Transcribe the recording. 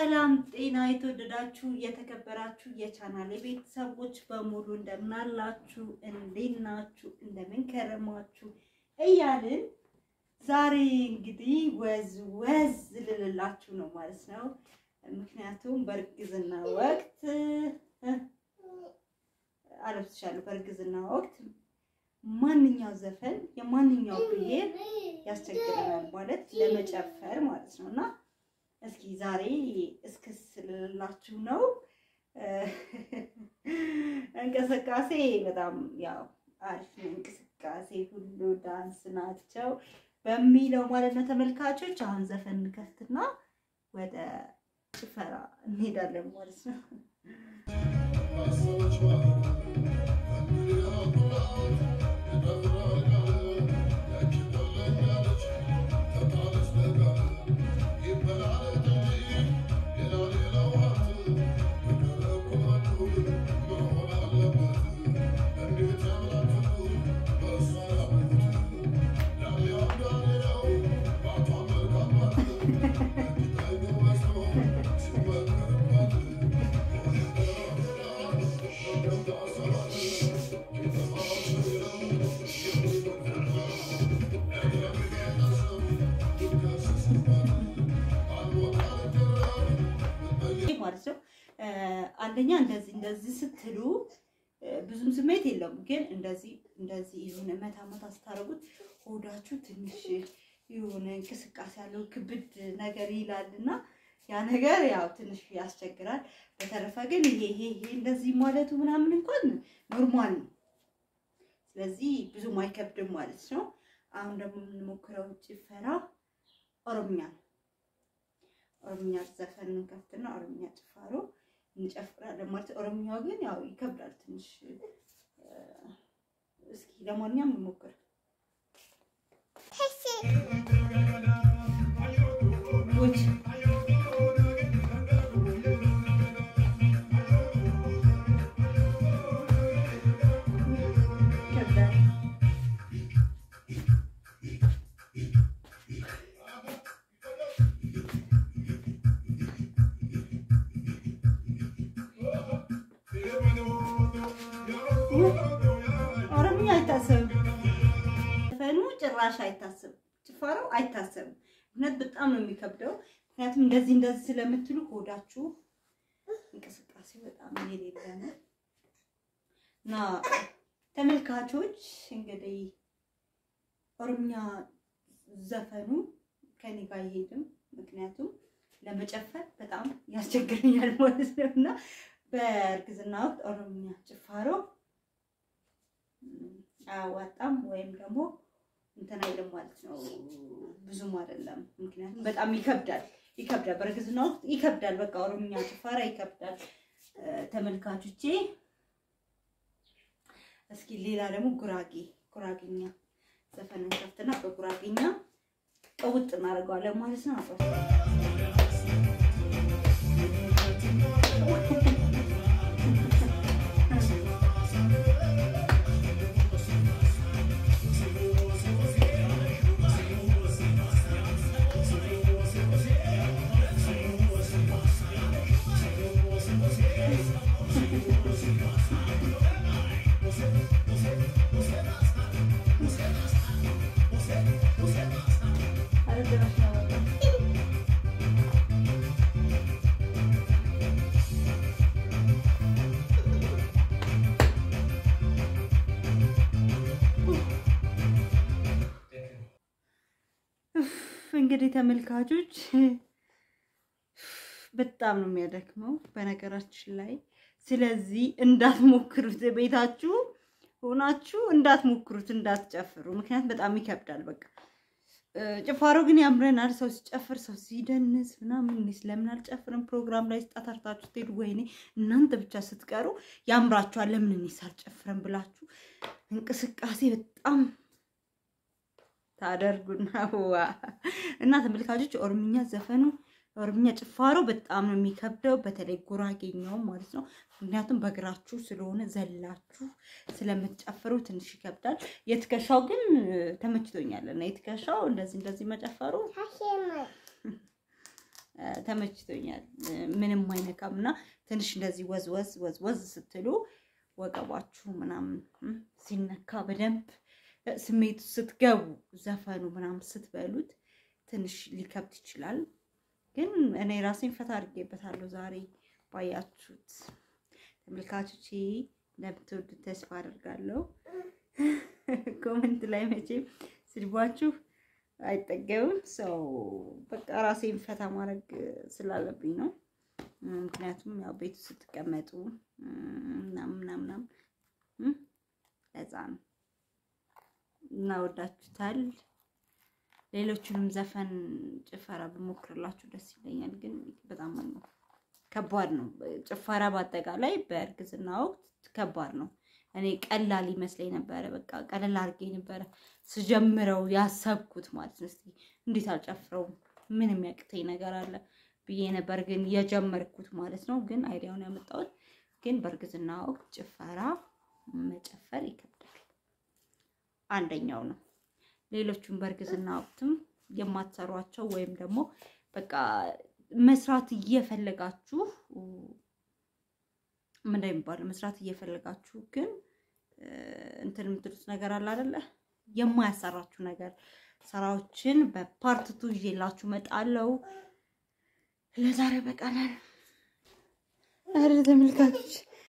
ሰላም ጤና የተወደዳችሁ የተከበራችሁ የቻናል ቤተሰቦች በሙሉ እንደምናላችሁ፣ እንዴት ናችሁ? እንደምን ከረማችሁ እያልን ዛሬ እንግዲህ ወዝ ወዝ ልልላችሁ ነው ማለት ነው። ምክንያቱም በእርግዝና ወቅት አለብስሻለሁ። በእርግዝና ወቅት ማንኛው ዘፈን የማንኛው ብሔር ያስቸግረናል ማለት ለመጨፈር ማለት ነው እና እስኪ ዛሬ እስክስ ልላችሁ ነው። እንቅስቃሴ በጣም ያው አሪፍ ነው። እንቅስቃሴ ሁሉ ዳንስ ናቸው በሚለው ማለት ነው ተመልካቾች። አሁን ዘፈን እንከፍትና ወደ ጭፈራ እንሄዳለን ማለት ነው። ማለት ነው። አንደኛ እንደዚህ እንደዚህ ስትሉ ብዙም ስሜት የለውም፣ ግን እንደዚህ እንደዚህ የሆነ መታ መታ ስታደርጉት ሆዳችሁ ትንሽ የሆነ እንቅስቃሴ ያለው ክብድ ነገር ይላል እና ያ ነገር ያው ትንሽ ያስቸግራል። በተረፈ ግን ይሄ ይሄ ይሄ እንደዚህ ማለቱ ምናምን እንኳን ኖርማል ነው። ስለዚህ ብዙም አይከብድም ማለት ነው። አሁን ደግሞ የምንሞክረው ጭፈራ ኦሮምኛ ነው። ኦሮምኛ ዘፈን እንከፍትና ኦሮምኛ ጭፋሮ እንጨፍራለን ማለት ኦሮምኛው ግን ያው ይከብዳል ትንሽ። እስኪ ለማንኛውም እንሞክር። ኦሮምኛ አይታሰብም፣ ዘፈኑ ጭራሽ አይታሰብም፣ ጭፋራው አይታሰብም። ምክንያት በጣም ነው የሚከብደው። ምክንያቱም እንደዚህ እንደዚህ ስለምትሉ ሆዳችሁ እንቅስቃሴ በጣም የሌለ ነው እና ተመልካቾች እንግዲህ ኦሮምኛ ዘፈኑ ከኔ ጋር አይሄድም። ምክንያቱም ለመጨፈር በጣም ያስቸግረኛል ማለት ነው እና በእርግዝና ወቅት ኦሮምኛ ጭፋሮ አያዋጣም ወይም ደግሞ እንትን አይልም ማለት ነው። ብዙም አይደለም፣ ምክንያቱም በጣም ይከብዳል ይከብዳል። በእርግዝና ወቅት ይከብዳል። በቃ ኦሮምኛ ጭፋራ ይከብዳል። ተመልካቾቼ እስኪ ሌላ ደግሞ ጉራጌ ጉራጌኛ ዘፈን እንከፍትና በጉራጌኛ ቀውጥ እናደርገዋለን ማለት ነው። እንግዲህ ተመልካቾች በጣም ነው የሚያደክመው በነገራችን ላይ። ስለዚህ እንዳትሞክሩት፣ ቤታችሁ ሆናችሁ እንዳትሞክሩት፣ እንዳትጨፍሩ። ምክንያት በጣም ይከብዳል። በቃ ጭፋሮ ግን ያምረናል። ሰው ሲጨፍር፣ ሰው ሲደንስ ምናምን። እኔ ስለምን አልጨፍርም? ፕሮግራም ላይ ስጣታርታችሁ ትሄዱ፣ ወይኔ እናንተ ብቻ ስትቀሩ ያምራችኋል። ለምን እኔ ሳልጨፍረም ብላችሁ እንቅስቃሴ በጣም ታደርጉና እና ተመልካቾች ኦሮምኛ ዘፈኑ ኦሮምኛ ጭፋሮ በጣም ነው የሚከብደው፣ በተለይ ጉራጌኛው ማለት ነው። ምክንያቱም በእግራችሁ ስለሆነ ዘላችሁ ስለምትጨፍሩ ትንሽ ይከብዳል። የትከሻው ግን ተመችቶኛል እና የትከሻው እንደዚህ እንደዚህ መጨፈሩ ተመችቶኛል። ምንም አይነካም እና ትንሽ እንደዚህ ወዝ ወዝ ወዝ ወዝ ስትሉ ወገባችሁ ምናምን ሲነካ በደንብ ስሜቱ ስትገቡ ዘፈኑ ምናምን ስትበሉት ትንሽ ሊከብድ ይችላል። ግን እኔ ራሴን ፈታ አድርጌበታለሁ ዛሬ ባያችሁት። ተመልካቾቼ እንደምትወዱት ተስፋ አደርጋለሁ። ኮመንት ላይ መቼም ስድባችሁ አይጠገብም። ሰው በቃ ራሴን ፈታ ማድረግ ስላለብኝ ነው። ምክንያቱም ያው ቤቱ ስትቀመጡ ምናምን ምናምን ለዛ ነው እና ወዳችሁታል። ሌሎቹንም ዘፈን ጭፈራ ብሞክርላችሁ ደስ ይለኛል፣ ግን በጣም ከባድ ነው። ጭፈራ በአጠቃላይ በእርግዝና ወቅት ከባድ ነው። እኔ ቀላል ይመስለኝ ነበረ። በቃ ቀለል አድርጌ ነበረ ስጀምረው ያሰብኩት ማለት ነው። እስኪ እንዴት አልጨፍረውም ምን የሚያቅተኝ ነገር አለ ብዬ ነበር ግን የጀመርኩት ማለት ነው። ግን አይዲያውን ያመጣሁት ግን በእርግዝና ወቅት ጭፈራ መጨፈር ይከብዳል። አንደኛው ነው። ሌሎቹም በእርግዝና ወቅትም የማትሰሯቸው ወይም ደግሞ በቃ መስራት እየፈለጋችሁ ምንድን የሚባለው መስራት እየፈለጋችሁ ግን እንትን የምትሉት ነገር አለ አይደለ? የማያሰራችሁ ነገር ስራዎችን በፓርትቱ ይዤላችሁ እመጣለሁ። ለዛሬ በቃላል። ኧረ ተመልካቾች